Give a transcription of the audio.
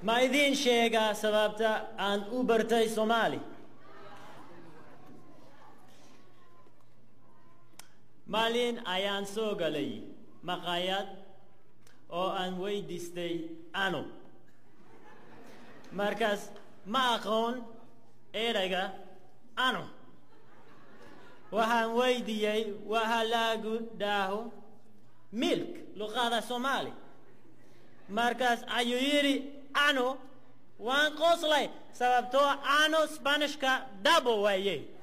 ma idiin sheegaa sababta aan u bartay soomaali maalin ayaan soo galay maqaayad oo aan weydiistay ano markaas ma aqoon erayga ano waxaan weydiiyey waxa lagu dhaho milk luqada soomaali markaas ayuu yidhi ano waan qoslay sababtoo ano sbanishka dabo waaye